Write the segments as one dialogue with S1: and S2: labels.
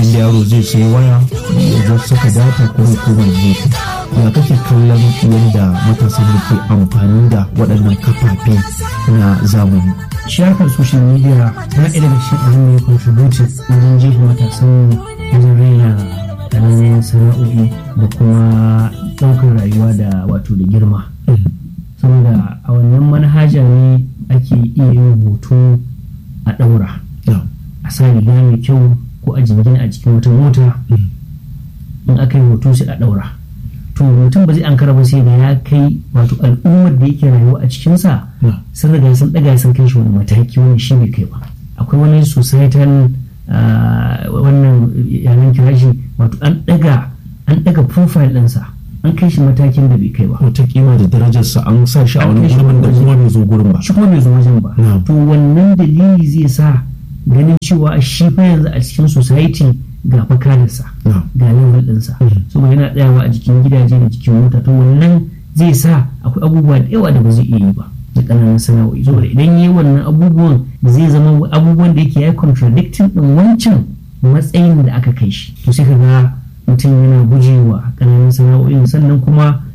S1: inda yaro zai sayi waya ya zo saka data ko kuma gefe ya kake kallon yadda matasan da ke amfani da waɗannan kafafe na zamani
S2: shafar social media na ɗaya daga cikin abin da ya contributed wajen jefa matasan wajen raina ƙananan sana'o'i da kuma ɗaukar rayuwa da wato da girma saboda a wannan manhaja ne ake iya yin hoto a ɗaura a sa riga mai kyau ko a jingina a cikin wata mota in aka yi hoto sai a ɗaura to mutum ba zai an ba sai da ya kai wato al'ummar da yake rayuwa a cikinsa sun riga sun ɗaga sun kai shi wani mataki wani shi bai kai ba akwai wani societal wannan yanan kirashi wato an ɗaga an ɗaga profile ɗinsa an kai shi matakin da bai kai ba
S1: wata kima da darajarsa an sa shi a wani gurbin da kuma bai zo gurin ba
S2: shi kuma bai zo wajen ba to wannan dalili zai sa ganin cewa shi fa yanzu a cikin society ga fakadarsa ga level ɗinsa saboda yana tsayawa a jikin gidaje da jikin mota to wannan zai sa akwai abubuwa da yawa da ba zai iya yi ba da ƙananan sana'o'i saboda idan yi wannan abubuwan zai zama abubuwan da yake ya contradicting ɗin wancan matsayin da aka kai shi to sai ka ga mutum yana gujewa ƙananan sana'o'in sannan kuma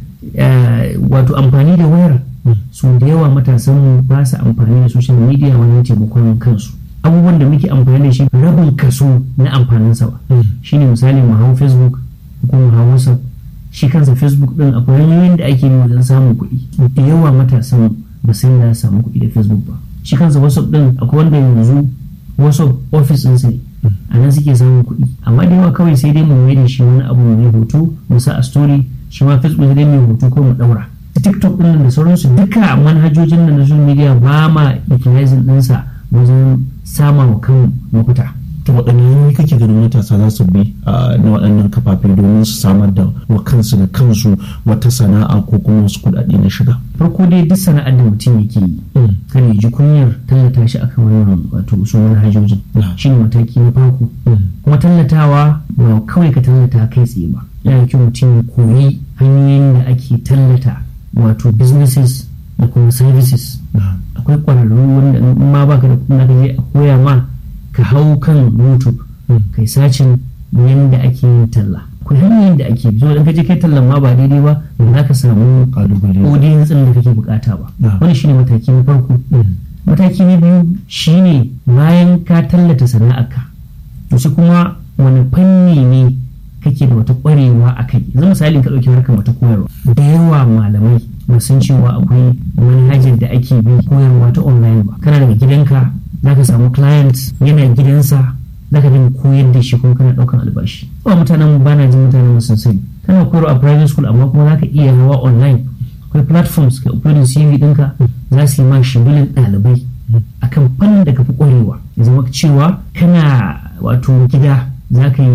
S2: wato amfani da wayar su da yawa matasan ba su amfani da social media wajen taimakon kansu abubuwan da muke amfani da shi rabin kaso na amfaninsa ba shine misali mu hau facebook ko mu hau whatsapp shi kansa facebook din akwai hanyoyin da ake yi wajen samun kuɗi da yawa matasan ba sai da samu kuɗi da facebook ba shi kansa whatsapp din akwai wanda yanzu whatsapp office din ne a nan suke samun kuɗi amma da yawa kawai sai dai mu mai da shi wani abu mai hoto mu sa a story shi ma facebook sai dai mai hoto ko mu ɗaura tiktok din da sauransu duka manhajojin da na social media ba ma utilizing ɗinsa wajen sama wa kan mafita.
S1: ta waɗanne hanyoyi kake ganin matasa za su bi na waɗannan kafafe domin su samar da wa kansu da kansu wata sana'a ko kuma wasu kuɗaɗe na shiga.
S2: farko dai duk sana'ar da mutum yake yi kan ya ji kunyar tallata shi akan wannan wato su manhajojin shi ne mataki na farko kuma tallatawa ba kawai ka tallata kai tsaye ba yana kyau mutum ya koyi hanyoyin da ake tallata wato businesses da kuma services akwai ƙwararru wanda in ma baka da kuɗin ka je a koya ma ka hau kan youtube kai sacin yadda ake yin talla akwai hanyoyin da ake bi idan ka je kai tallan ma ba daidai ba ba za ka samu audience din da kake bukata ba wani shine mataki na farko mataki na biyu shine bayan ka tallata sana'arka to sai kuma wani fanni ne kake da wata kwarewa a kai yanzu misalin ka ɗauki harkar wata koyarwa da yawa malamai ba san cewa akwai manhajar da ake bi koyarwa ta online ba kana daga gidanka za ka samu client yana gidansa za ka dinga koyar da shi kuma kana ɗaukan albashi ba mutanen ba na jin mutanen sun sani kana koyarwa a private school amma kuma za ka iya hawa online akwai platforms ka uploading cv ɗinka za su yi ma shigulin ɗalibai akan fannin da ka fi ƙwarewa ya zama cewa kana wato gida za ka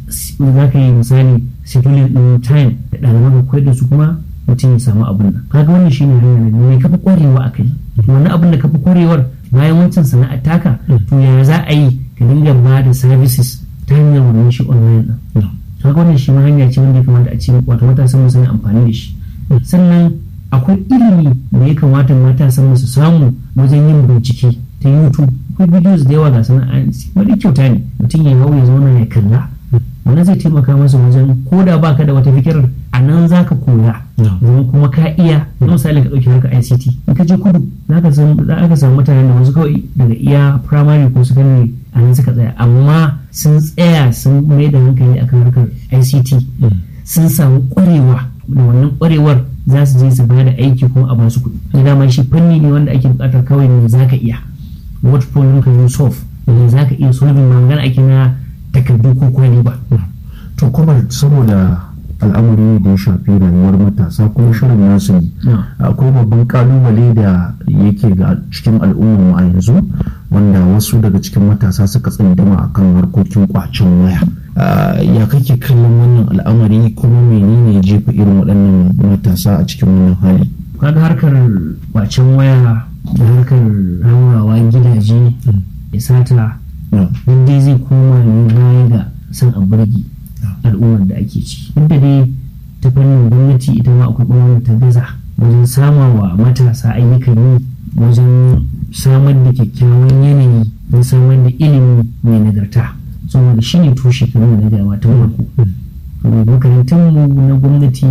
S2: yi misali scheduling ɗin time da ɗaliban ka koyar da su kuma mutum ya samu abun nan kaga wannan shine hanya ne me kafa kwarewa a kai wannan abin da kafa kwarewar bayan wancan sana'ar taka to yaya za a yi ka dinga ba da services ta hanyar wannan shi online din kaga wannan shi ma hanya ce wanda ya kamata a ce wato matasan mu sun amfani da shi sannan akwai ilimi da ya kamata matasan mu su samu wajen yin bincike ta YouTube akwai videos da yawa ga sana'a wani kyauta ne mutum ya hau ya zauna ya kalla wannan zai taimaka masa wajen ko da baka da wata fikirar a nan za ka koya zama kuma ka iya na misali ka ɗauki harka ICT in ka je kudu za ka samu mutanen da wasu kawai daga iya primary ko secondary a nan suka tsaya amma sun tsaya sun mai da hankali akan harkar ICT sun samu ƙwarewa da wannan ƙwarewar za su je su ba da aiki kuma a basu kuɗi da dama shi fanni ne wanda ake buƙatar kawai ne za ka iya what problem can you solve ne za ka iya solving ma magana ake na takardu ko kwani ba.
S1: To kuma saboda al'amari da ya shafi rayuwar matasa kuma shirin nasu ne akwai babban kalubale da yake ga cikin al'ummar a yanzu wanda wasu daga cikin matasa suka tsindama akan harkokin kwacin waya ya kake kallon wannan al'amari kuma menene jefa irin waɗannan matasa a cikin wannan hali
S2: kaga harkar kwacin waya da harkar haurawa gidaje ya sata dai zai koma ne baya ga san a burgi al'ummar da ake ciki duk da dai ta fannin gwamnati ita ma akwai ɓangaren ta gaza wajen sama wa matasa ayyukan yi wajen samar da kyakkyawan yanayi na samar da ilimi mai nagarta saboda shi ne tushe kamar da gama ta farko makarantun mu na gwamnati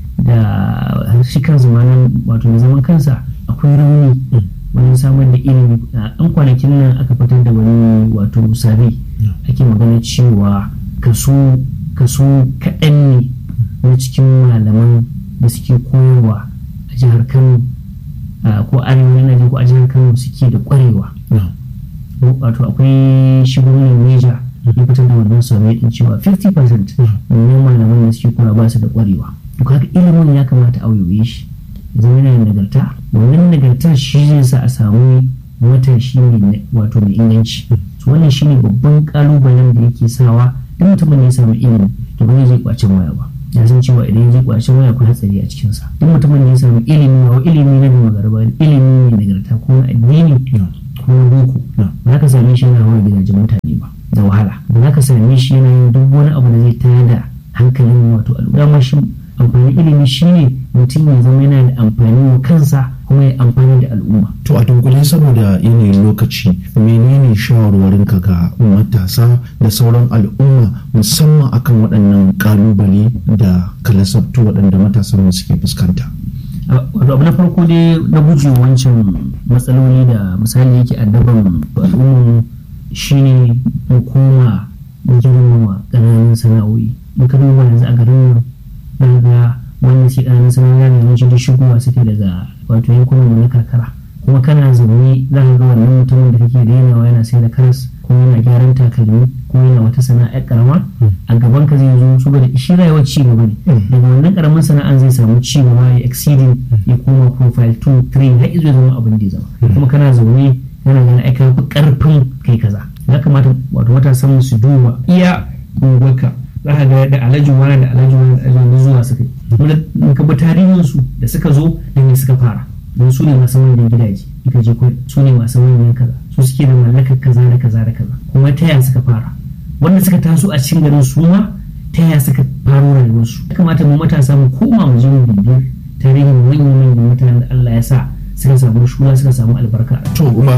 S2: da shi kan zamanin wato na zaman kansa akwai rauni wajen samar da ilimi an kwanakin nan aka fitar da wani wato sabi ake magana cewa kaso kaso kaɗan ne na cikin malaman da suke koyarwa a jihar kano ko arewa na ko a jihar kano suke da kwarewa wato akwai shi gwamnan neja ya fitar da wannan sabai din cewa 50% na malaman da suke koyarwa ba su da kwarewa to kaga ilimin ya kamata a wayoye shi zama yana nagarta wannan nagartar shi zai sa a samu matashi mai wato mai inganci wannan shi ne babban kalubalen da yake sawa duk mutumin da ya samu ilimi to ba zai kwacin waya ba ya san cewa idan ya je kwacin waya akwai hatsari a cikinsa duk mutumin da ya samu ilimi ba ilimi na gama garba ilimi ne nagarta ko na addini ko na boko ba za ka same shi yana hawa gidajen mutane ba da wahala ba za ka same shi yana yin duk wani abu da zai tayar da hankalin wato al'umma shi amfani ilimi shine mutum ya zama yana da amfani wa kansa kuma ya amfani da al'umma.
S1: To a dunkule saboda yanayin lokaci menene shawarwarinka ga matasa da sauran al'umma musamman akan waɗannan ƙalubale da kalasabtu waɗanda matasan suke fuskanta.
S2: Wato abu na farko dai na guje wancan matsaloli da misali yake addaban al'umman shine hukuma girmama ƙananan sana'o'i. Muka duba yanzu a garin nan daga wanda ke ɗanin sanar da yanci da shigowa suke daga wato yankunan na karkara kuma kana zaune za ka ga wannan mutumin da kake rainawa yana sai da karas ko yana gyaran takalmi ko yana wata sana'a karama a gaban ka zai zo saboda shi rayuwar ci gaba ne daga wannan karamin sana'an zai samu ci gaba ya exceeding ya koma profile 2 3 har izo zama abin da ya zama kuma kana zaune kana ganin aika karfin kai kaza ya kamata wato matasan su duba iya unguwarka za ka ga da alhaji wani da alhaji wani da alhaji zuwa suka yi in ka bi tarihin su da suka zo da ne suka fara don su ne masu manyan gidaje ika je su ne masu manyan kaza su suke da mallakar kaza da kaza da kaza kuma ta yaya suka fara wanda suka taso a cikin garin su ma ta yaya suka faro rayuwarsu ya kamata mu matasa mu koma mu je mu bibiyar tarihin manyan manyan mutanen da Allah ya sa suka samu shula suka samu albarka
S1: to